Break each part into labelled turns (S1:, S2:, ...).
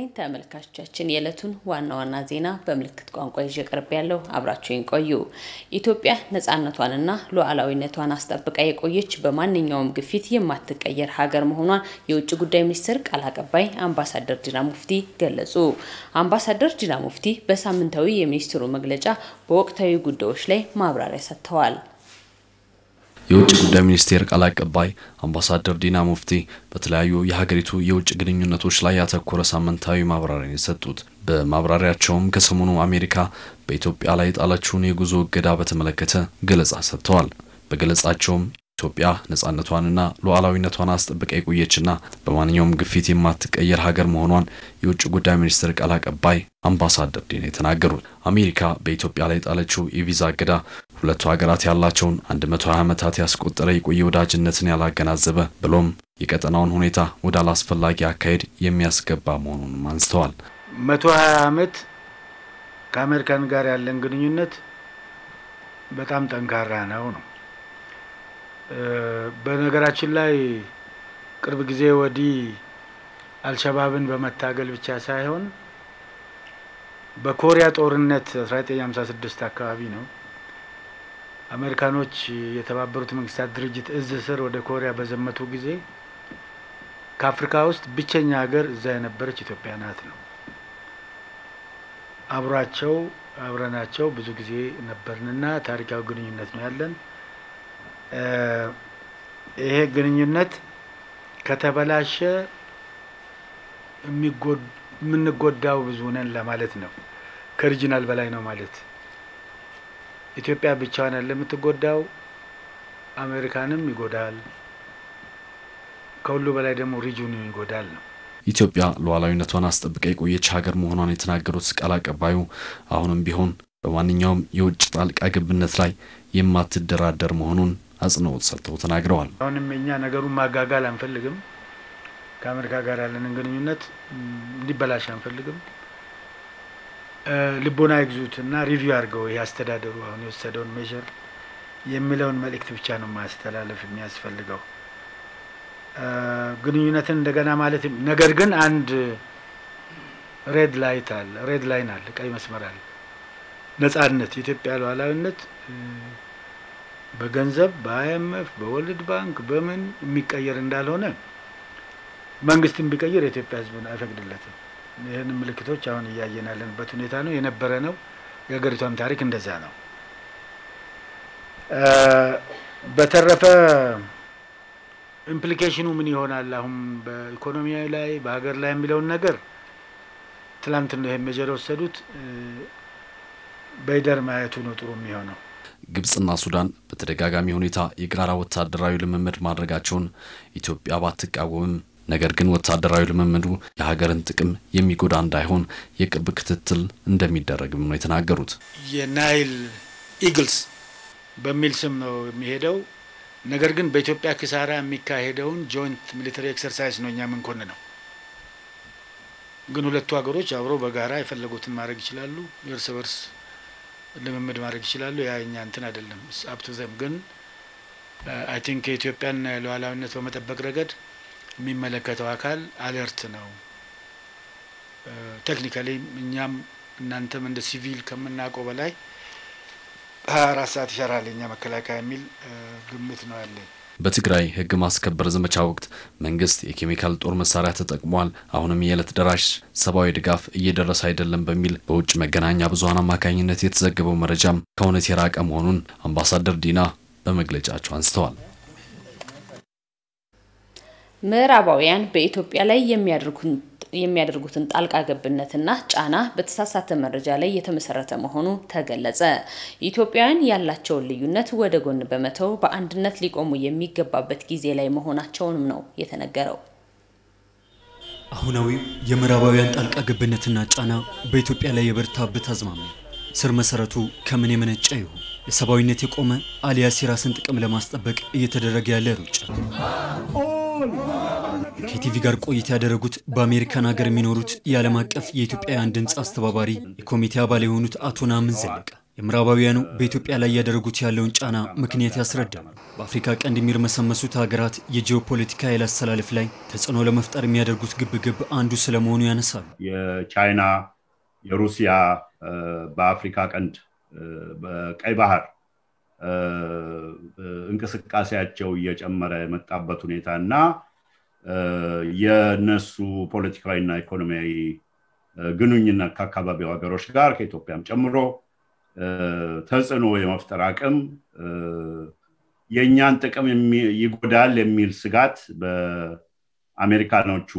S1: ይስጥልኝ ተመልካቾቻችን፣ የዕለቱን ዋና ዋና ዜና በምልክት ቋንቋ ይዤ ቀርብ ያለው አብራችሁን ቆዩ። ኢትዮጵያ ነጻነቷንና ሉዓላዊነቷን አስጠብቃ የቆየች በማንኛውም ግፊት የማትቀየር ሀገር መሆኗን የውጭ ጉዳይ ሚኒስትር ቃል አቀባይ አምባሳደር ዲና ሙፍቲ ገለጹ። አምባሳደር ዲና ሙፍቲ በሳምንታዊ የሚኒስትሩ መግለጫ በወቅታዊ ጉዳዮች ላይ ማብራሪያ ሰጥተዋል።
S2: የውጭ ጉዳይ ሚኒስቴር ቃል አቀባይ አምባሳደር ዲና ሙፍቲ በተለያዩ የሀገሪቱ የውጭ ግንኙነቶች ላይ ያተኮረ ሳምንታዊ ማብራሪያን የሰጡት በማብራሪያቸውም ከሰሞኑ አሜሪካ በኢትዮጵያ ላይ የጣለችውን የጉዞ እገዳ በተመለከተ ገለጻ ሰጥተዋል። በገለጻቸውም ኢትዮጵያ ነጻነቷንና ሉዓላዊነቷን አስጠብቃ የቆየችና በማንኛውም ግፊት የማትቀየር ሀገር መሆኗን የውጭ ጉዳይ ሚኒስትር ቃል አቀባይ አምባሳደር ዲና የተናገሩት አሜሪካ በኢትዮጵያ ላይ የጣለችው የቪዛ እገዳ ሁለቱ ሀገራት ያላቸውን 120 ዓመታት ያስቆጠረ የቆየ ወዳጅነትን ያላገናዘበ ብሎም የቀጠናውን ሁኔታ ወደ አላስፈላጊ አካሄድ የሚያስገባ መሆኑንም አንስተዋል።
S3: 120 ዓመት ከአሜሪካን ጋር ያለን ግንኙነት በጣም ጠንካራ ነው ነው በነገራችን ላይ ቅርብ ጊዜ ወዲህ አልሸባብን በመታገል ብቻ ሳይሆን በኮሪያ ጦርነት 1956 አካባቢ ነው አሜሪካኖች የተባበሩት መንግስታት ድርጅት እዝ ስር ወደ ኮሪያ በዘመቱ ጊዜ ከአፍሪካ ውስጥ ብቸኛ ሀገር እዛ የነበረች ኢትዮጵያ ናት ነው። አብሯቸው አብረናቸው ብዙ ጊዜ ነበርንና ታሪካዊ ግንኙነት ነው ያለን። ይሄ ግንኙነት ከተበላሸ የምንጎዳው ብዙ ነን ለማለት ነው። ከሪጂናል በላይ ነው ማለት ኢትዮጵያ ብቻዋን ያለ የምትጎዳው አሜሪካንም ይጎዳል፣ ከሁሉ በላይ ደግሞ ሪጅኑ ይጎዳል ነው።
S2: ኢትዮጵያ ሉዓላዊነቷን አስጠብቃ የቆየች ሀገር መሆኗን የተናገሩት ቃል አቀባዩ አሁንም ቢሆን በማንኛውም የውጭ ጣልቃ ገብነት ላይ የማትደራደር መሆኑን አጽንኦት ሰጥተው ተናግረዋል።
S3: አሁንም እኛ ነገሩን ማጋጋል አንፈልግም። ከአሜሪካ ጋር ያለንን ግንኙነት እንዲበላሽ አንፈልግም። ልቦና ይግዙት እና ሪቪው አድርገው ይህ አስተዳደሩ አሁን የወሰደውን ሜዥር የሚለውን መልእክት ብቻ ነው ማስተላለፍ የሚያስፈልገው። ግንኙነትን እንደገና ማለት ነገር ግን አንድ ሬድ ላይት አለ፣ ሬድ ላይን አለ፣ ቀይ መስመር አለ። ነጻነት፣ የኢትዮጵያ ሉዓላዊነት በገንዘብ በአይኤምኤፍ በወርልድ ባንክ በምን የሚቀየር እንዳልሆነ መንግስትን ቢቀይር የኢትዮጵያ ሕዝብን አይፈቅድለትም። ይህን ምልክቶች አሁን እያየን ያለንበት ሁኔታ ነው፣ የነበረ ነው። የሀገሪቷም ታሪክ እንደዛ ነው። በተረፈ ኢምፕሊኬሽኑ ምን ይሆናል አሁን በኢኮኖሚያዊ ላይ በሀገር ላይ የሚለውን ነገር ትላንት ነው ይሄን ሜጀር የወሰዱት። በይደር ማየቱ ነው ጥሩ የሚሆነው።
S2: ግብጽና ሱዳን በተደጋጋሚ ሁኔታ የጋራ ወታደራዊ ልምምድ ማድረጋቸውን ኢትዮጵያ ባትቃወምም ነገር ግን ወታደራዊ ልምምዱ የሀገርን ጥቅም የሚጎዳ እንዳይሆን የቅርብ ክትትል እንደሚደረግም ነው የተናገሩት።
S3: የናይል ኢግልስ በሚል ስም ነው የሚሄደው። ነገር ግን በኢትዮጵያ ኪሳራ የሚካሄደውን ጆይንት ሚሊተሪ ኤክሰርሳይዝ ነው እኛ ምንኮን ነው። ግን ሁለቱ ሀገሮች አብሮ በጋራ የፈለጉትን ማድረግ ይችላሉ። እርስ በርስ ልምምድ ማድረግ ይችላሉ። ያ እኛ እንትን አይደለም አፕቱ ዘም ግን አይ ቲንክ የኢትዮጵያን ሉዓላዊነት በመጠበቅ ረገድ የሚመለከተው አካል አለርት ነው። ቴክኒካሊ እኛም እናንተም እንደ ሲቪል ከምናውቀው በላይ ሀያ አራት ሰዓት ይሰራል የኛ መከላከያ የሚል ግምት ነው ያለኝ።
S2: በትግራይ ሕግ ማስከበር ዘመቻ ወቅት መንግስት የኬሚካል ጦር መሳሪያ ተጠቅሟል፣ አሁንም የዕለት ደራሽ ሰብአዊ ድጋፍ እየደረሰ አይደለም በሚል በውጭ መገናኛ ብዙኃን አማካኝነት የተዘገበው መረጃም ከእውነት የራቀ መሆኑን አምባሳደር ዲና በመግለጫቸው አንስተዋል።
S1: ምዕራባውያን በኢትዮጵያ ላይ የሚያደርጉትን ጣልቃ ገብነትና ጫና በተሳሳተ መረጃ ላይ የተመሰረተ መሆኑ ተገለጸ። ኢትዮጵያውያን ያላቸውን ልዩነት ወደ ጎን በመተው በአንድነት ሊቆሙ የሚገባበት ጊዜ ላይ መሆናቸውንም ነው የተነገረው።
S4: አሁናዊው የምዕራባውያን ጣልቃ ገብነትና ጫና በኢትዮጵያ ላይ የበረታበት አዝማሚያ ስር መሰረቱ ከምን የመነጨ ይሁን የሰብአዊነት የቆመ አሊያስ የራስን ጥቅም ለማስጠበቅ እየተደረገ ያለ ሩጫ ከቲቪ ጋር ቆይታ ያደረጉት በአሜሪካን ሀገር የሚኖሩት የዓለም አቀፍ የኢትዮጵያውያን ድምፅ አስተባባሪ የኮሚቴ አባል የሆኑት አቶ ናምን ዘለቀ የምዕራባውያኑ በኢትዮጵያ ላይ እያደረጉት ያለውን ጫና ምክንያት ያስረዳሉ። በአፍሪካ ቀንድ የሚርመሰመሱት ሀገራት የጂኦፖለቲካ ኃይል አሰላለፍ ላይ ተጽዕኖ ለመፍጠር የሚያደርጉት ግብግብ አንዱ ስለመሆኑ ያነሳሉ።
S5: የቻይና፣ የሩሲያ በአፍሪካ ቀንድ በቀይ ባህር እንቅስቃሴያቸው እየጨመረ የመጣበት ሁኔታ እና የነሱ ፖለቲካዊና ኢኮኖሚያዊ ግንኙነት ከአካባቢው ሀገሮች ጋር ከኢትዮጵያም ጨምሮ ተጽዕኖ የመፍጠር አቅም የእኛን ጥቅም ይጎዳል የሚል ስጋት በአሜሪካኖቹ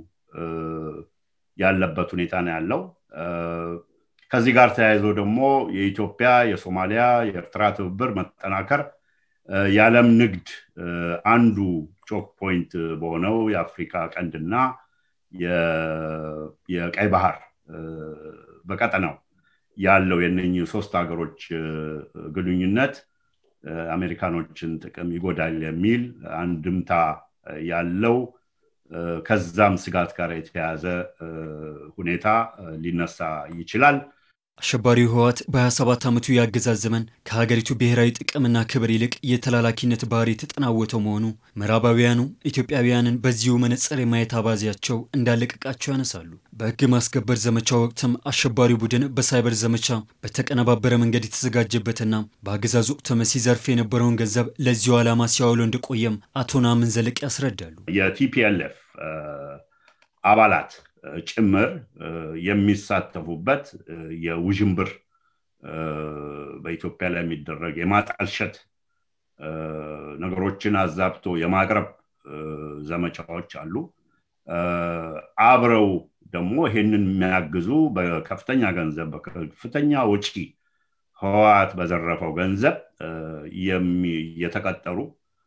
S5: ያለበት ሁኔታ ነው ያለው። ከዚህ ጋር ተያይዞ ደግሞ የኢትዮጵያ፣ የሶማሊያ፣ የኤርትራ ትብብር መጠናከር የዓለም ንግድ አንዱ ቾክ ፖይንት በሆነው የአፍሪካ ቀንድና የቀይ ባህር በቀጠናው ያለው የነኚህ ሶስት ሀገሮች ግንኙነት አሜሪካኖችን ጥቅም ይጎዳል የሚል አንድምታ ያለው ከዛም ስጋት ጋር የተያያዘ ሁኔታ ሊነሳ ይችላል።
S4: አሸባሪው ህወሓት በ27 ዓመቱ የአገዛዝ ዘመን ከሀገሪቱ ብሔራዊ ጥቅምና ክብር ይልቅ የተላላኪነት ባህሪ የተጠናወተው መሆኑ ምዕራባውያኑ ኢትዮጵያውያንን በዚሁ መነጽር የማየት አባዜያቸው እንዳለቀቃቸው ያነሳሉ። በህግ ማስከበር ዘመቻ ወቅትም አሸባሪው ቡድን በሳይበር ዘመቻ በተቀነባበረ መንገድ የተዘጋጀበትና በአገዛዝ ወቅትም ሲዘርፍ የነበረውን ገንዘብ ለዚሁ ዓላማ ሲያውለው እንደቆየም አቶ ናምን ዘለቅ ያስረዳሉ።
S5: የቲፒኤልኤፍ አባላት ጭምር የሚሳተፉበት የውዥንብር በኢትዮጵያ ላይ የሚደረግ የማጣልሸት ነገሮችን አዛብቶ የማቅረብ ዘመቻዎች አሉ። አብረው ደግሞ ይሄንን የሚያግዙ በከፍተኛ ገንዘብ በከፍተኛ ወጪ ህወሓት በዘረፈው ገንዘብ የተቀጠሩ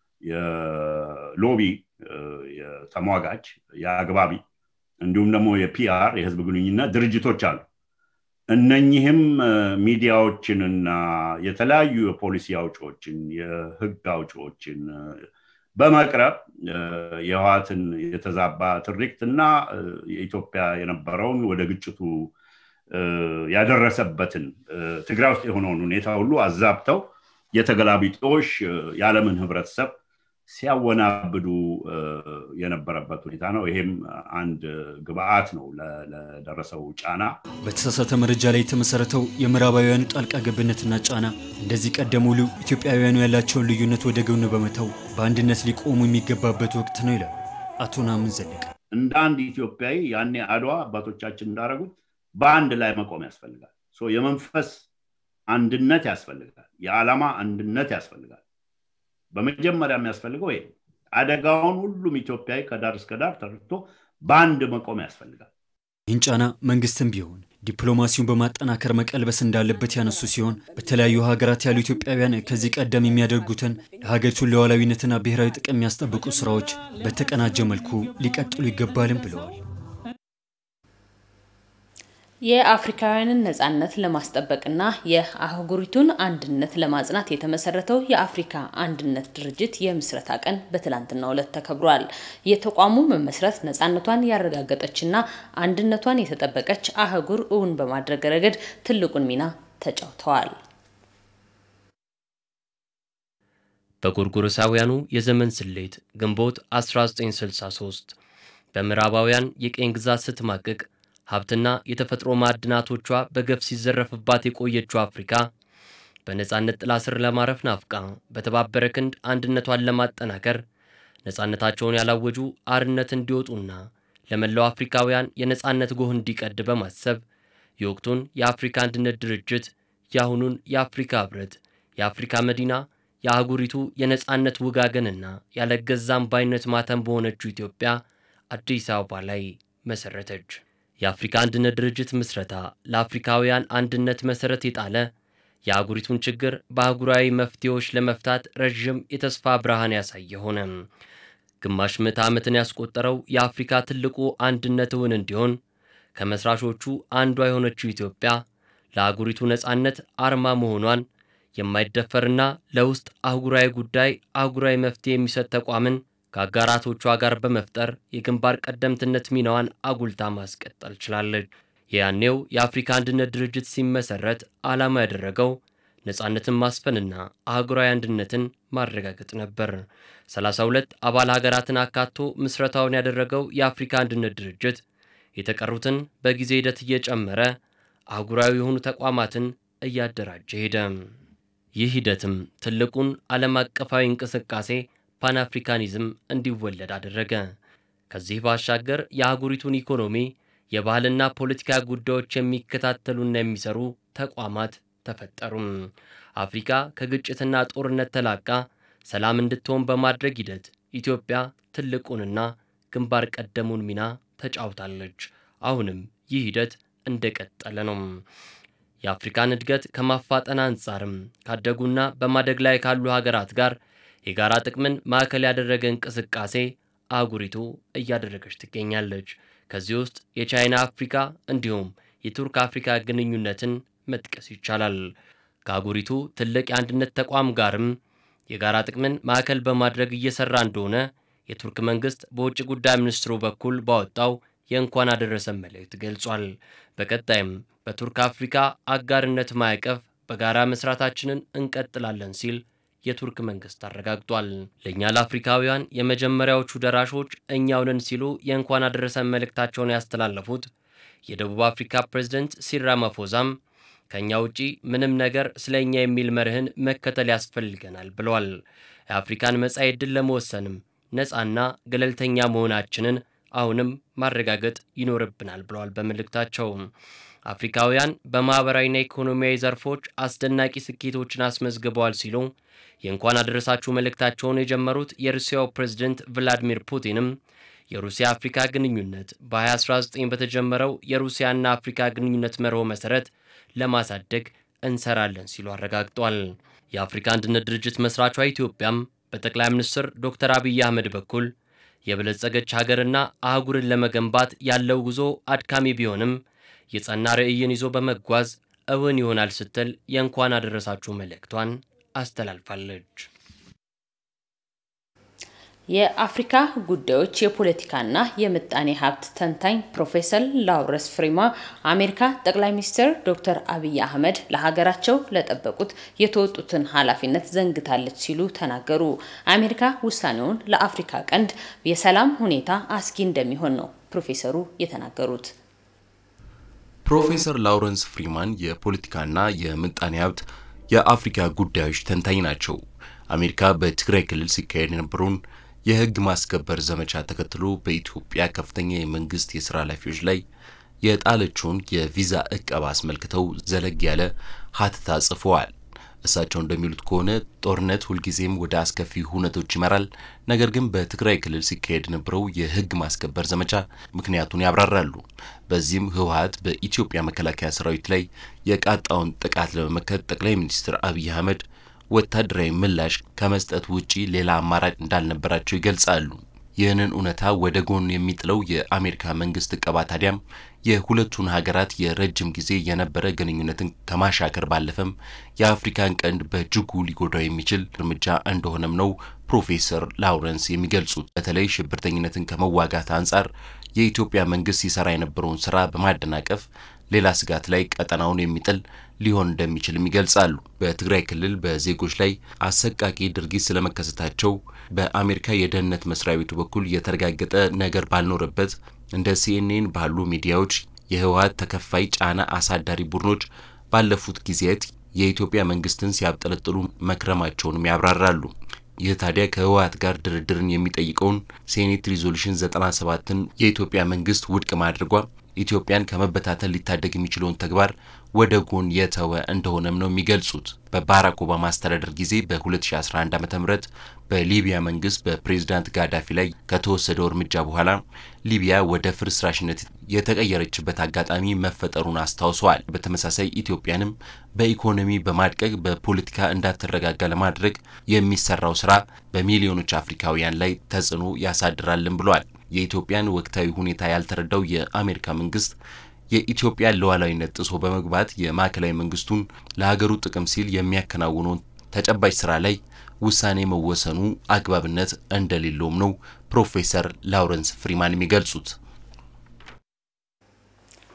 S5: የሎቢ የተሟጋች የአግባቢ እንዲሁም ደግሞ የፒአር የህዝብ ግንኙነት ድርጅቶች አሉ። እነኚህም ሚዲያዎችንና የተለያዩ የፖሊሲ አውጪዎችን የህግ አውጪዎችን በመቅረብ የህወሓትን የተዛባ ትርክት እና የኢትዮጵያ የነበረውን ወደ ግጭቱ ያደረሰበትን ትግራይ ውስጥ የሆነውን ሁኔታ ሁሉ አዛብተው የተገላቢጦሽ የዓለምን ህብረተሰብ ሲያወናብዱ የነበረበት ሁኔታ ነው። ይሄም አንድ ግብአት ነው ለደረሰው ጫና።
S4: በተሳሳተ መረጃ ላይ የተመሰረተው የምዕራባውያኑ ጣልቃ ገብነትና ጫና እንደዚህ ቀደም ሁሉ ኢትዮጵያውያኑ ያላቸውን ልዩነት ወደ ጎን በመተው በአንድነት ሊቆሙ የሚገባበት ወቅት ነው ይላሉ አቶ ናምን ዘለቀ።
S5: እንደ አንድ ኢትዮጵያዊ ያኔ አድዋ አባቶቻችን እንዳደረጉት በአንድ ላይ መቆም ያስፈልጋል። የመንፈስ አንድነት ያስፈልጋል። የዓላማ አንድነት ያስፈልጋል። በመጀመሪያ የሚያስፈልገው ይሄ አደጋውን ሁሉም ኢትዮጵያዊ ከዳር እስከ ዳር ተረድቶ በአንድ መቆም ያስፈልጋል።
S4: ይህን ጫና መንግስትም ቢሆን ዲፕሎማሲውን በማጠናከር መቀልበስ እንዳለበት ያነሱ ሲሆን በተለያዩ ሀገራት ያሉ ኢትዮጵያውያን ከዚህ ቀደም የሚያደርጉትን የሀገሪቱን ሉዓላዊነትና ብሔራዊ ጥቅም የሚያስጠብቁ ስራዎች በተቀናጀ መልኩ ሊቀጥሉ ይገባልም ብለዋል።
S1: የአፍሪካውያንን ነጻነት ለማስጠበቅና የአህጉሪቱን አንድነት ለማጽናት የተመሰረተው የአፍሪካ አንድነት ድርጅት የምስረታ ቀን በትላንትናው ዕለት ተከብሯል። የተቋሙ መመስረት ነጻነቷን ያረጋገጠችና አንድነቷን የተጠበቀች አህጉር እውን በማድረግ ረገድ ትልቁን ሚና ተጫውተዋል።
S6: በጎርጎሮሳውያኑ የዘመን ስሌት ግንቦት 1963 በምዕራባውያን የቅኝ ግዛት ስትማቅቅ ሀብትና የተፈጥሮ ማዕድናቶቿ በገፍ ሲዘረፍባት የቆየችው አፍሪካ በነፃነት ጥላ ስር ለማረፍ ናፍቃ በተባበረ ክንድ አንድነቷን ለማጠናከር ነፃነታቸውን ያላወጁ አርነት እንዲወጡና ለመላው አፍሪካውያን የነፃነት ጎህ እንዲቀድ በማሰብ የወቅቱን የአፍሪካ አንድነት ድርጅት የአሁኑን የአፍሪካ ህብረት የአፍሪካ መዲና የአህጉሪቱ የነፃነት ውጋገንና ያለገዛም ባይነት ማተም በሆነችው ኢትዮጵያ አዲስ አበባ ላይ መሰረተች። የአፍሪካ አንድነት ድርጅት ምስረታ ለአፍሪካውያን አንድነት መሰረት የጣለ የአህጉሪቱን ችግር በአህጉራዊ መፍትሄዎች ለመፍታት ረዥም የተስፋ ብርሃን ያሳየ ሆነ። ግማሽ ምዕተ ዓመትን ያስቆጠረው የአፍሪካ ትልቁ አንድነት እውን እንዲሆን ከመስራቾቹ አንዷ የሆነችው ኢትዮጵያ ለአህጉሪቱ ነፃነት አርማ መሆኗን የማይደፈርና ለውስጥ አህጉራዊ ጉዳይ አህጉራዊ መፍትሄ የሚሰጥ ተቋምን ከአጋራቶቿ ጋር በመፍጠር የግንባር ቀደምትነት ሚናዋን አጉልታ ማስቀጠል ችላለች። የያኔው የአፍሪካ አንድነት ድርጅት ሲመሰረት ዓላማ ያደረገው ነፃነትን ማስፈንና አህጉራዊ አንድነትን ማረጋገጥ ነበር። 32 አባል ሀገራትን አካቶ ምስረታውን ያደረገው የአፍሪካ አንድነት ድርጅት የተቀሩትን በጊዜ ሂደት እየጨመረ አህጉራዊ የሆኑ ተቋማትን እያደራጀ ሄደ። ይህ ሂደትም ትልቁን ዓለም አቀፋዊ እንቅስቃሴ ፓንአፍሪካኒዝም እንዲወለድ አደረገ። ከዚህ ባሻገር የአህጉሪቱን ኢኮኖሚ፣ የባህልና ፖለቲካ ጉዳዮች የሚከታተሉና የሚሰሩ ተቋማት ተፈጠሩም። አፍሪካ ከግጭትና ጦርነት ተላቃ ሰላም እንድትሆን በማድረግ ሂደት ኢትዮጵያ ትልቁንና ግንባር ቀደሙን ሚና ተጫውታለች። አሁንም ይህ ሂደት እንደቀጠለ ነው። የአፍሪካን እድገት ከማፋጠን አንጻርም ካደጉና በማደግ ላይ ካሉ ሀገራት ጋር የጋራ ጥቅምን ማዕከል ያደረገ እንቅስቃሴ አህጉሪቱ እያደረገች ትገኛለች። ከዚህ ውስጥ የቻይና አፍሪካ እንዲሁም የቱርክ አፍሪካ ግንኙነትን መጥቀስ ይቻላል። ከአህጉሪቱ ትልቅ የአንድነት ተቋም ጋርም የጋራ ጥቅምን ማዕከል በማድረግ እየሰራ እንደሆነ የቱርክ መንግስት በውጭ ጉዳይ ሚኒስትሩ በኩል ባወጣው የእንኳን አደረሰን መልእክት ገልጿል። በቀጣይም በቱርክ አፍሪካ አጋርነት ማዕቀፍ በጋራ መስራታችንን እንቀጥላለን ሲል የቱርክ መንግስት አረጋግጧል። ለእኛ ለአፍሪካውያን የመጀመሪያዎቹ ደራሾች እኛው ነን ሲሉ የእንኳን አደረሰን መልእክታቸውን ያስተላለፉት የደቡብ አፍሪካ ፕሬዝደንት ሲሪል ራማፎዛም ከእኛ ውጪ ምንም ነገር ስለ እኛ የሚል መርህን መከተል ያስፈልገናል ብለዋል። የአፍሪካን መጻኢ ዕድል ለመወሰንም ነፃና ገለልተኛ መሆናችንን አሁንም ማረጋገጥ ይኖርብናል ብለዋል በመልእክታቸው። አፍሪካውያን በማኅበራዊና ኢኮኖሚያዊ ዘርፎች አስደናቂ ስኬቶችን አስመዝግበዋል ሲሉ የእንኳን አደረሳችሁ መልእክታቸውን የጀመሩት የሩሲያው ፕሬዝደንት ቭላዲሚር ፑቲንም የሩሲያ አፍሪካ ግንኙነት በ2019 በተጀመረው የሩሲያና አፍሪካ ግንኙነት መርሆ መሠረት ለማሳደግ እንሰራለን ሲሉ አረጋግጧል። የአፍሪካ አንድነት ድርጅት መስራቿ ኢትዮጵያም በጠቅላይ ሚኒስትር ዶክተር አብይ አህመድ በኩል የበለጸገች ሀገርና አህጉርን ለመገንባት ያለው ጉዞ አድካሚ ቢሆንም የጸና ርዕይን ይዞ በመጓዝ እውን ይሆናል ስትል የእንኳን አደረሳችሁ መልእክቷን አስተላልፋለች።
S1: የአፍሪካ ጉዳዮች የፖለቲካና የምጣኔ ሀብት ተንታኝ ፕሮፌሰር ላውረንስ ፍሪማ አሜሪካ ጠቅላይ ሚኒስትር ዶክተር አብይ አህመድ ለሀገራቸው ለጠበቁት የተወጡትን ኃላፊነት ዘንግታለች ሲሉ ተናገሩ። አሜሪካ ውሳኔውን ለአፍሪካ ቀንድ የሰላም ሁኔታ አስጊ እንደሚሆን ነው ፕሮፌሰሩ የተናገሩት።
S7: ፕሮፌሰር ላውረንስ ፍሪማን የፖለቲካና የምጣኔ ሀብት የአፍሪካ ጉዳዮች ተንታኝ ናቸው። አሜሪካ በትግራይ ክልል ሲካሄድ የነበረውን የሕግ ማስከበር ዘመቻ ተከትሎ በኢትዮጵያ ከፍተኛ የመንግስት የስራ ኃላፊዎች ላይ የጣለችውን የቪዛ እቀባ አስመልክተው ዘለግ ያለ ሀተታ ጽፈዋል። እሳቸው እንደሚሉት ከሆነ ጦርነት ሁልጊዜም ወደ አስከፊ ሁነቶች ይመራል። ነገር ግን በትግራይ ክልል ሲካሄድ የነበረው የህግ ማስከበር ዘመቻ ምክንያቱን ያብራራሉ። በዚህም ህወሀት በኢትዮጵያ መከላከያ ሰራዊት ላይ የቃጣውን ጥቃት ለመመከት ጠቅላይ ሚኒስትር አብይ አህመድ ወታደራዊ ምላሽ ከመስጠት ውጪ ሌላ አማራጭ እንዳልነበራቸው ይገልጻሉ። ይህንን እውነታ ወደ ጎን የሚጥለው የአሜሪካ መንግስት እቀባ ታዲያም የሁለቱን ሀገራት የረጅም ጊዜ የነበረ ግንኙነትን ከማሻከር ባለፈም የአፍሪካን ቀንድ በእጅጉ ሊጎዳው የሚችል እርምጃ እንደሆነም ነው ፕሮፌሰር ላውረንስ የሚገልጹት። በተለይ ሽብርተኝነትን ከመዋጋት አንጻር የኢትዮጵያ መንግስት ሲሰራ የነበረውን ስራ በማደናቀፍ ሌላ ስጋት ላይ ቀጠናውን የሚጥል ሊሆን እንደሚችልም ይገልጻሉ። በትግራይ ክልል በዜጎች ላይ አሰቃቂ ድርጊት ስለመከሰታቸው በአሜሪካ የደህንነት መስሪያ ቤቱ በኩል የተረጋገጠ ነገር ባልኖረበት እንደ ሲኤንኤን ባሉ ሚዲያዎች የህወሀት ተከፋይ ጫና አሳዳሪ ቡድኖች ባለፉት ጊዜያት የኢትዮጵያ መንግስትን ሲያብጠለጥሉ መክረማቸውንም ያብራራሉ። ይህ ታዲያ ከህወሀት ጋር ድርድርን የሚጠይቀውን ሴኔት ሪዞሉሽን 97ን የኢትዮጵያ መንግስት ውድቅ ማድረጓ ኢትዮጵያን ከመበታተን ሊታደግ የሚችለውን ተግባር ወደ ጎን የተወ እንደሆነም ነው የሚገልጹት። በባራክ ኦባማ አስተዳደር ጊዜ በ2011 ዓ ም በሊቢያ መንግስት በፕሬዝዳንት ጋዳፊ ላይ ከተወሰደው እርምጃ በኋላ ሊቢያ ወደ ፍርስራሽነት የተቀየረችበት አጋጣሚ መፈጠሩን አስታውሰዋል። በተመሳሳይ ኢትዮጵያንም በኢኮኖሚ በማድቀቅ በፖለቲካ እንዳትረጋጋ ለማድረግ የሚሰራው ስራ በሚሊዮኖች አፍሪካውያን ላይ ተጽዕኖ ያሳድራልን ብለዋል። የኢትዮጵያን ወቅታዊ ሁኔታ ያልተረዳው የአሜሪካ መንግስት የኢትዮጵያን ሉዓላዊነት ጥሶ በመግባት የማዕከላዊ መንግስቱን ለሀገሩ ጥቅም ሲል የሚያከናውነውን ተጨባጭ ስራ ላይ ውሳኔ መወሰኑ አግባብነት እንደሌለውም ነው ፕሮፌሰር ላውረንስ ፍሪማን የሚገልጹት።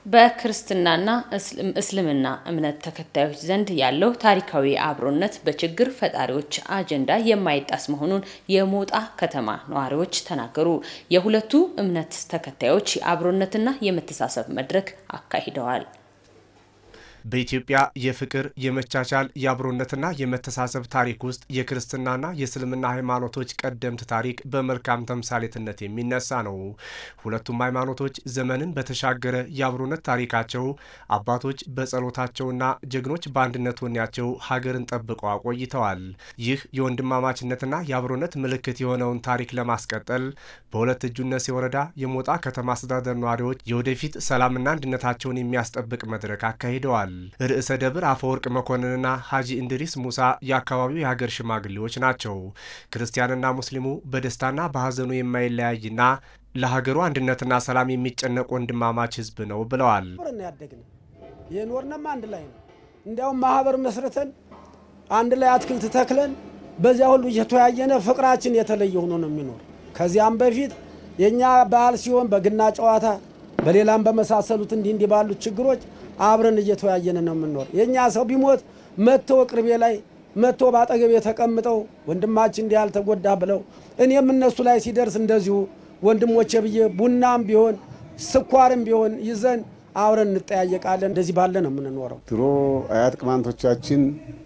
S1: በክርስትናና እስልምና እምነት ተከታዮች ዘንድ ያለው ታሪካዊ አብሮነት በችግር ፈጣሪዎች አጀንዳ የማይጣስ መሆኑን የሞጣ ከተማ ነዋሪዎች ተናገሩ። የሁለቱ እምነት ተከታዮች የአብሮነትና የመተሳሰብ መድረክ አካሂደዋል።
S8: በኢትዮጵያ የፍቅር፣ የመቻቻል፣ የአብሮነትና የመተሳሰብ ታሪክ ውስጥ የክርስትናና የእስልምና ሃይማኖቶች ቀደምት ታሪክ በመልካም ተምሳሌትነት የሚነሳ ነው። ሁለቱም ሃይማኖቶች ዘመንን በተሻገረ የአብሮነት ታሪካቸው አባቶች በጸሎታቸውና ጀግኖች በአንድነት ወኔያቸው ሀገርን ጠብቀው አቆይተዋል። ይህ የወንድማማችነትና የአብሮነት ምልክት የሆነውን ታሪክ ለማስቀጠል በሁለት እጁነት ወረዳ የሞጣ ከተማ አስተዳደር ነዋሪዎች የወደፊት ሰላምና አንድነታቸውን የሚያስጠብቅ መድረክ አካሂደዋል። ርዕሰ ደብር አፈወርቅ መኮንንና ሀጂ እንድሪስ ሙሳ የአካባቢው የሀገር ሽማግሌዎች ናቸው። ክርስቲያንና ሙስሊሙ በደስታና በሀዘኑ የማይለያይና ለሀገሩ አንድነትና ሰላም የሚጨነቅ ወንድማማች ሕዝብ ነው ብለዋል።
S9: ያደግን የኖርነም አንድ ላይ ነው። እንዲያውም ማህበር መስርተን አንድ ላይ አትክልት ተክለን በዚያ ሁሉ እየተወያየነ ፍቅራችን የተለየ ሆኖ ነው የሚኖር። ከዚያም በፊት የእኛ በዓል ሲሆን በግና ጨዋታ፣ በሌላም በመሳሰሉት እንዲህ እንዲህ ባሉት ችግሮች አብረን እየተወያየን ነው የምንኖር። የእኛ ሰው ቢሞት መጥቶ ቅርቤ ላይ መጥቶ በአጠገቤ ተቀምጠው ወንድማችን እንዲህ ያልተጎዳ ብለው እኔም እነሱ ላይ ሲደርስ እንደዚሁ ወንድሞቼ ብዬ ቡናም ቢሆን ስኳርም ቢሆን ይዘን አብረን እንጠያየቃለን። እንደዚህ ባለ ነው የምንኖረው።
S10: ድሮ አያት ቅማንቶቻችን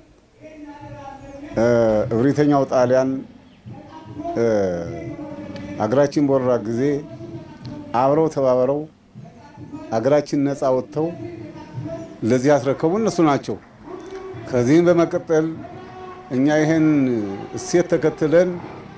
S10: እብሪተኛው ጣሊያን አገራችን በወረራ ጊዜ አብረው ተባብረው አገራችን ነፃ ወጥተው ለዚህ ያስረከቡ እነሱ ናቸው። ከዚህም በመቀጠል እኛ ይህን እሴት ተከትለን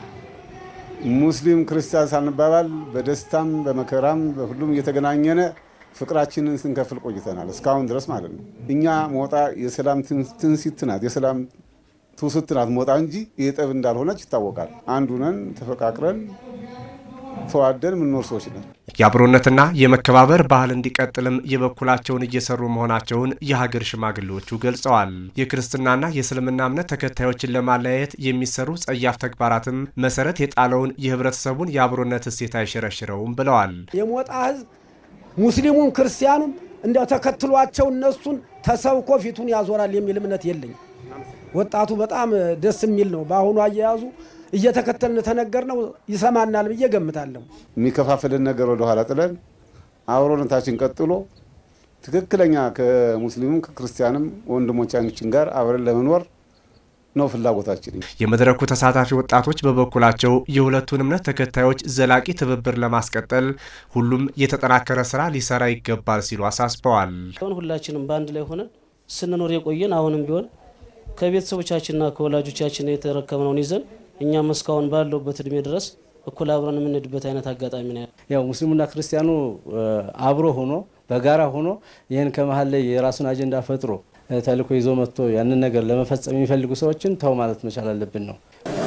S10: ሙስሊም ክርስቲያን ሳንባባል በደስታም በመከራም በሁሉም እየተገናኘነ ፍቅራችንን ስንከፍል ቆይተናል እስካሁን ድረስ ማለት ነው። እኛ ሞጣ የሰላም ትንሲት ናት፣ የሰላም ትውስት ናት ሞጣ እንጂ የጠብ እንዳልሆነች ይታወቃል። አንዱነን ተፈቃቅረን ተዋደን የምንኖር ሰዎች ነን።
S8: የአብሮነትና የመከባበር ባህል እንዲቀጥልም የበኩላቸውን እየሰሩ መሆናቸውን የሀገር ሽማግሌዎቹ ገልጸዋል። የክርስትናና የእስልምና እምነት ተከታዮችን ለማለያየት የሚሰሩ ጸያፍ ተግባራትም መሰረት የጣለውን የህብረተሰቡን የአብሮነት እሴት አይሸረሽረውም ብለዋል።
S9: የሞጣ ህዝብ ሙስሊሙም ክርስቲያኑም እንዲያው ተከትሏቸው እነሱን ተሰብኮ ፊቱን ያዞራል የሚል እምነት የለኝም። ወጣቱ በጣም ደስ የሚል ነው። በአሁኑ አያያዙ እየተከተልን ተነገር ነው ይሰማናል ብዬ ገምታለሁ።
S10: የሚከፋፍልን ነገር ወደኋላ ጥለን አብሮነታችን ቀጥሎ ትክክለኛ ከሙስሊሙም ከክርስቲያንም ወንድሞቻችን ጋር አብረን ለመኖር ነው ፍላጎታችን።
S8: የመድረኩ ተሳታፊ ወጣቶች በበኩላቸው የሁለቱን እምነት ተከታዮች ዘላቂ ትብብር ለማስቀጠል ሁሉም የተጠናከረ ስራ ሊሰራ ይገባል ሲሉ አሳስበዋል።
S11: ሁላችንም በአንድ ላይ ሆነን ስንኖር የቆየን አሁንም ቢሆን ከቤተሰቦቻችንና ከወላጆቻችን የተረከብነውን ይዘን እኛም እስካሁን ባለውበት እድሜ ድረስ እኩል አብረን የምንሄድበት አይነት አጋጣሚ ነው።
S12: ያው ሙስሊሙና ክርስቲያኑ አብሮ ሆኖ በጋራ ሆኖ ይህን ከመሀል ላይ የራሱን አጀንዳ ፈጥሮ ተልእኮ ይዞ መጥቶ ያንን ነገር ለመፈጸም የሚፈልጉ ሰዎችን ተው ማለት መቻል አለብን ነው።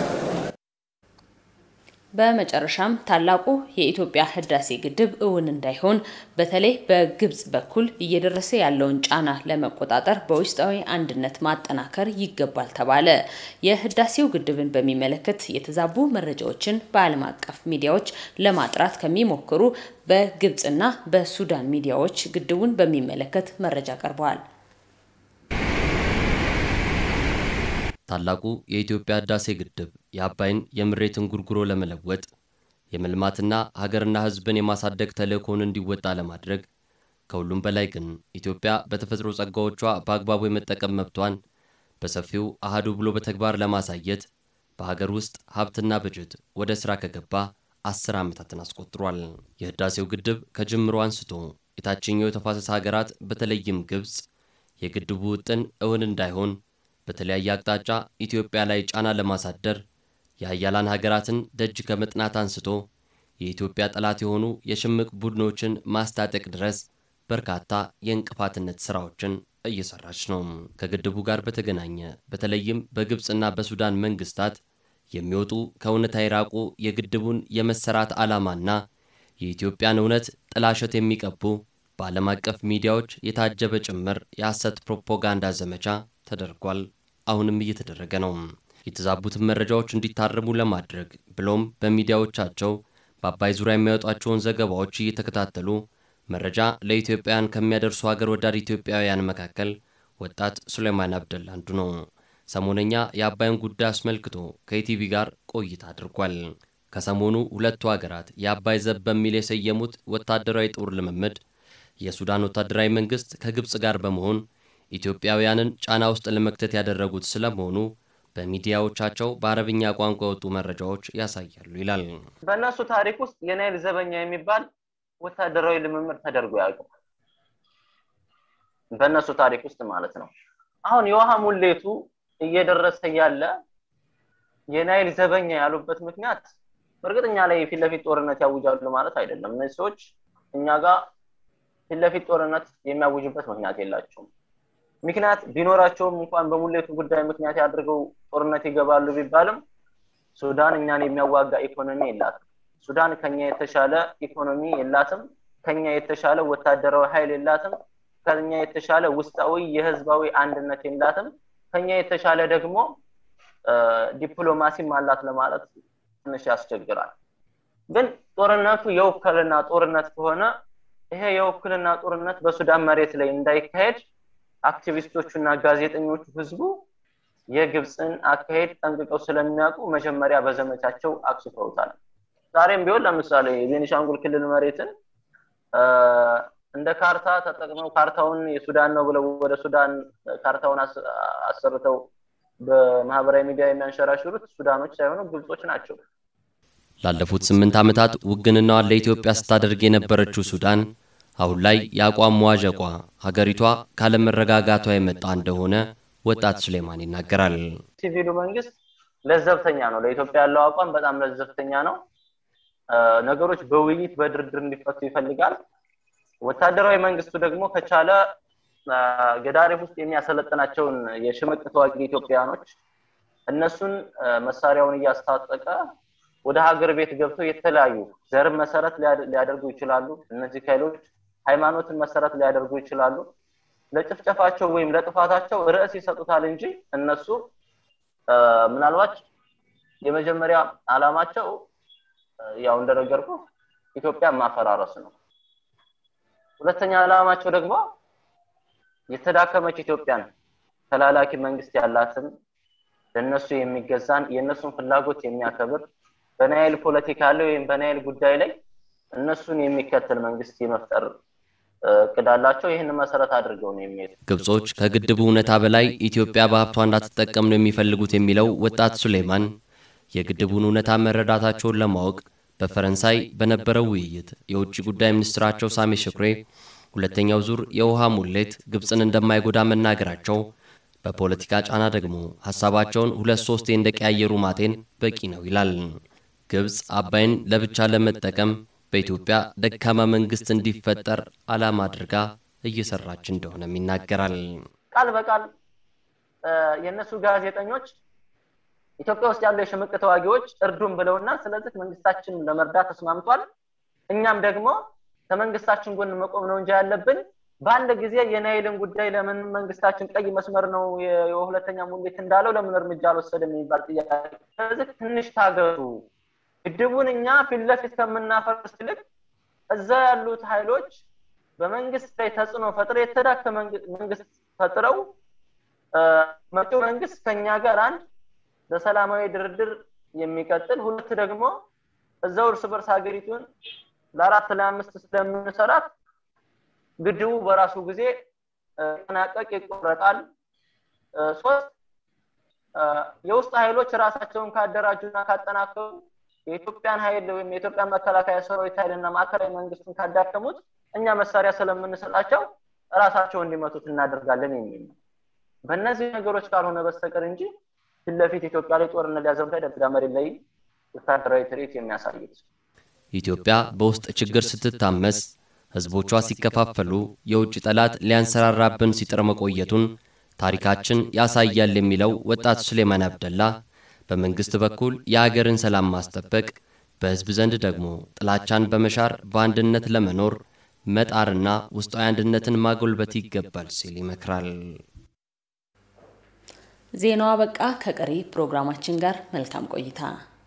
S1: በመጨረሻም ታላቁ የኢትዮጵያ ህዳሴ ግድብ እውን እንዳይሆን በተለይ በግብጽ በኩል እየደረሰ ያለውን ጫና ለመቆጣጠር በውስጣዊ አንድነት ማጠናከር ይገባል ተባለ። የህዳሴው ግድብን በሚመለከት የተዛቡ መረጃዎችን በዓለም አቀፍ ሚዲያዎች ለማጥራት ከሚሞክሩ በግብጽና በሱዳን ሚዲያዎች ግድቡን በሚመለከት መረጃ ቀርበዋል።
S6: ታላቁ የኢትዮጵያ ህዳሴ ግድብ የአባይን የምሬት እንጉርጉሮ ለመለወጥ የመልማትና ሀገርና ህዝብን የማሳደግ ተልእኮውን እንዲወጣ ለማድረግ ከሁሉም በላይ ግን ኢትዮጵያ በተፈጥሮ ጸጋዎቿ በአግባቡ የመጠቀም መብቷን በሰፊው አህዱ ብሎ በተግባር ለማሳየት በሀገር ውስጥ ሀብትና በጀት ወደ ሥራ ከገባ አስር ዓመታትን አስቆጥሯል። የህዳሴው ግድብ ከጅምሮ አንስቶ የታችኛው የተፋሰስ ሀገራት በተለይም ግብፅ የግድቡ ውጥን እውን እንዳይሆን በተለያየ አቅጣጫ ኢትዮጵያ ላይ ጫና ለማሳደር የሀያላን ሀገራትን ደጅ ከመጥናት አንስቶ የኢትዮጵያ ጠላት የሆኑ የሽምቅ ቡድኖችን ማስታጠቅ ድረስ በርካታ የእንቅፋትነት ስራዎችን እየሰራች ነው። ከግድቡ ጋር በተገናኘ በተለይም በግብፅና በሱዳን መንግስታት የሚወጡ ከእውነታ የራቁ የግድቡን የመሰራት ዓላማና የኢትዮጵያን እውነት ጥላሸት የሚቀቡ በዓለም አቀፍ ሚዲያዎች የታጀበ ጭምር የሐሰት ፕሮፓጋንዳ ዘመቻ ተደርጓል። አሁንም እየተደረገ ነው። የተዛቡትን መረጃዎች እንዲታረሙ ለማድረግ ብሎም በሚዲያዎቻቸው በአባይ ዙሪያ የሚያወጧቸውን ዘገባዎች እየተከታተሉ መረጃ ለኢትዮጵያውያን ከሚያደርሱ ሀገር ወዳድ ኢትዮጵያውያን መካከል ወጣት ሱሌማን አብደላ አንዱ ነው። ሰሞነኛ የአባይን ጉዳይ አስመልክቶ ከኢቲቪ ጋር ቆይታ አድርጓል። ከሰሞኑ ሁለቱ ሀገራት የአባይ ዘብ በሚል የሰየሙት ወታደራዊ ጦር ልምምድ የሱዳን ወታደራዊ መንግስት ከግብፅ ጋር በመሆን ኢትዮጵያውያንን ጫና ውስጥ ለመክተት ያደረጉት ስለመሆኑ በሚዲያዎቻቸው በአረብኛ ቋንቋ የወጡ መረጃዎች ያሳያሉ ይላል።
S13: በእነሱ ታሪክ ውስጥ የናይል ዘበኛ የሚባል ወታደራዊ ልምምድ ተደርጎ ያውቅም። በእነሱ ታሪክ ውስጥ ማለት ነው። አሁን የውሃ ሙሌቱ እየደረሰ ያለ የናይል ዘበኛ ያሉበት ምክንያት በእርግጥ እኛ ላይ ፊት ለፊት ጦርነት ያውጃሉ ማለት አይደለም። እነዚህ ሰዎች እኛ ጋር ፊት ለፊት ጦርነት የሚያውጅበት ምክንያት የላቸውም። ምክንያት ቢኖራቸውም እንኳን በሙሌቱ ጉዳይ ምክንያት ያድርገው ጦርነት ይገባሉ ቢባልም ሱዳን እኛን የሚያዋጋ ኢኮኖሚ የላትም። ሱዳን ከኛ የተሻለ ኢኮኖሚ የላትም። ከኛ የተሻለ ወታደራዊ ኃይል የላትም። ከኛ የተሻለ ውስጣዊ የህዝባዊ አንድነት የላትም። ከኛ የተሻለ ደግሞ ዲፕሎማሲም አላት ለማለት ትንሽ ያስቸግራል። ግን ጦርነቱ የውክልና ጦርነት ከሆነ ይሄ የውክልና ጦርነት በሱዳን መሬት ላይ እንዳይካሄድ አክቲቪስቶቹና ጋዜጠኞቹ ህዝቡ የግብፅን አካሄድ ጠንቅቀው ስለሚያውቁ መጀመሪያ በዘመቻቸው አክስፈውታል። ዛሬም ቢሆን ለምሳሌ የቤኒሻንጉል ክልል መሬትን እንደ ካርታ ተጠቅመው ካርታውን የሱዳን ነው ብለው ወደ ሱዳን ካርታውን አሰርተው በማህበራዊ ሚዲያ የሚያንሸራሽሩት ሱዳኖች ሳይሆኑ ግብጾች ናቸው።
S6: ላለፉት ስምንት ዓመታት ውግንናዋን ለኢትዮጵያ ስታደርግ የነበረችው ሱዳን አሁን ላይ የአቋም መዋዠቋ ሀገሪቷ ካለመረጋጋቷ የመጣ እንደሆነ ወጣት ሱሌማን ይናገራል።
S13: ሲቪሉ መንግስት ለዘብተኛ ነው። ለኢትዮጵያ ያለው አቋም በጣም ለዘብተኛ ነው። ነገሮች በውይይት በድርድር እንዲፈቱ ይፈልጋል። ወታደራዊ መንግስቱ ደግሞ ከቻለ ገዳሪፍ ውስጥ የሚያሰለጥናቸውን የሽምቅ ተዋጊ ኢትዮጵያውያኖች እነሱን መሳሪያውን እያስታጠቀ ወደ ሀገር ቤት ገብተው የተለያዩ ዘርን መሰረት ሊያደርጉ ይችላሉ። እነዚህ ኃይሎች ሃይማኖትን መሰረት ሊያደርጉ ይችላሉ። ለጭፍጨፋቸው ወይም ለጥፋታቸው ርዕስ ይሰጡታል እንጂ እነሱ ምናልባት የመጀመሪያ አላማቸው ያው እንደነገርኩ ኢትዮጵያ ማፈራረስ ነው። ሁለተኛ ዓላማቸው ደግሞ የተዳከመች ኢትዮጵያን ተላላኪ መንግስት ያላትን ለነሱ የሚገዛን የእነሱን ፍላጎት የሚያከብር በናይል ፖለቲካ ላይ ወይም በናይል ጉዳይ ላይ እነሱን የሚከተል መንግስት የመፍጠር እቅድ አላቸው። ይህን መሰረት አድርገው ነው የሚሄዱ።
S6: ግብጾች ከግድቡ እውነታ በላይ ኢትዮጵያ በሀብቷ እንዳትጠቀም ነው የሚፈልጉት የሚለው ወጣት ሱሌማን የግድቡን እውነታ መረዳታቸውን ለማወቅ በፈረንሳይ በነበረው ውይይት የውጭ ጉዳይ ሚኒስትራቸው ሳሜ ሽኩሬ ሁለተኛው ዙር የውሃ ሙሌት ግብፅን እንደማይጎዳ መናገራቸው በፖለቲካ ጫና ደግሞ ሀሳባቸውን ሁለት ሶስቴ እንደቀያየሩ ማጤን በቂ ነው ይላል። ግብፅ አባይን ለብቻ ለመጠቀም በኢትዮጵያ ደካማ መንግስት እንዲፈጠር ዓላማ አድርጋ እየሰራች እንደሆነም ይናገራል።
S13: ቃል በቃል የእነሱ ጋዜጠኞች ኢትዮጵያ ውስጥ ያሉ የሽምቅ ተዋጊዎች እርዱን ብለውና ስለዚህ መንግስታችን ለመርዳት ተስማምቷል። እኛም ደግሞ ከመንግስታችን ጎን መቆም ነው እንጂ ያለብን በአንድ ጊዜ የናይልን ጉዳይ ለምን መንግስታችን ቀይ መስመር ነው የሁለተኛ ሙሌት እንዳለው ለምን እርምጃ አልወሰደም የሚባል ጥያቄ። ስለዚህ ትንሽ ታገሱ። ግድቡን እኛ ፊት ለፊት ከምናፈርስ ይልቅ እዛ ያሉት ኃይሎች በመንግስት ላይ ተጽዕኖ ፈጥረው የተዳከመ መንግስት ፈጥረው መጪው መንግስት ከኛ ጋር አንድ በሰላማዊ ድርድር የሚቀጥል ሁለት ደግሞ እዛው እርስ በርስ ሀገሪቱን ለአራት ለአምስት ስለምንሰራት ግድቡ በራሱ ጊዜ ጠናቀቅ ይቆረጣል። ሶስት የውስጥ ኃይሎች ራሳቸውን ካደራጁና ካጠናከሩ የኢትዮጵያን ኃይል ወይም የኢትዮጵያን መከላከያ ሰራዊት ኃይልና ማዕከላዊ መንግስቱን ካዳከሙት እኛ መሳሪያ ስለምንሰጣቸው ራሳቸው እንዲመቱት እናደርጋለን የሚል ነው። በእነዚህ ነገሮች ካልሆነ በስተቀር እንጂ ፊት ለፊት ኢትዮጵያ ላይ ጦርነት ሊያዘምታ ደብዳ መሬት ላይ ወታደራዊ ትርኢት የሚያሳዩት
S6: ኢትዮጵያ በውስጥ ችግር ስትታመስ ህዝቦቿ ሲከፋፈሉ የውጭ ጠላት ሊያንሰራራብን ሲጥር መቆየቱን ታሪካችን ያሳያል የሚለው ወጣት ሱሌማን አብደላ በመንግስት በኩል የአገርን ሰላም ማስጠበቅ፣ በህዝብ ዘንድ ደግሞ ጥላቻን በመሻር በአንድነት ለመኖር መጣርና ውስጣዊ አንድነትን ማጎልበት ይገባል ሲል ይመክራል።
S1: ዜናዋ በቃ። ከቀሪ ፕሮግራማችን ጋር መልካም ቆይታ